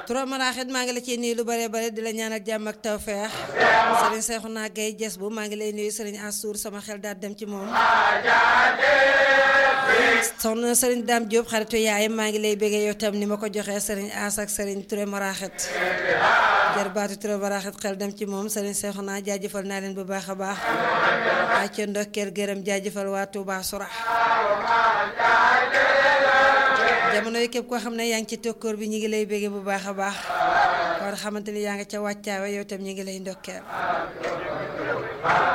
Touré Maraxit maa ngi la ciy nuyu lu bare bare di la ñaanal jàmm ak tawfeex sëriñ Seexuna Gay Jes bu maa ngi lay nuyu sëriñ Assour sama xel daal dem ci moom soxna sëriñ Dame Diop xaritu yaayam maa ngi lay béggee yow tam ni ma ko joxee sëriñ As ak sëriñ Touré Maraxit jarbaatu Touré Maraxit xel dem ci moom sëriñ Seexuna jaajëfal naa leen bu baax a baax waa ca ndokkeel gërëm jaajëfal waa Touba Soura jamono yi képp koo xam ne yaa ngi ci tokkoor bi ñu ngi lay béggee bu baax a baax kon xamante ni yaa nga ca wàccaawe yow tam ñu ngi lay ndokkeel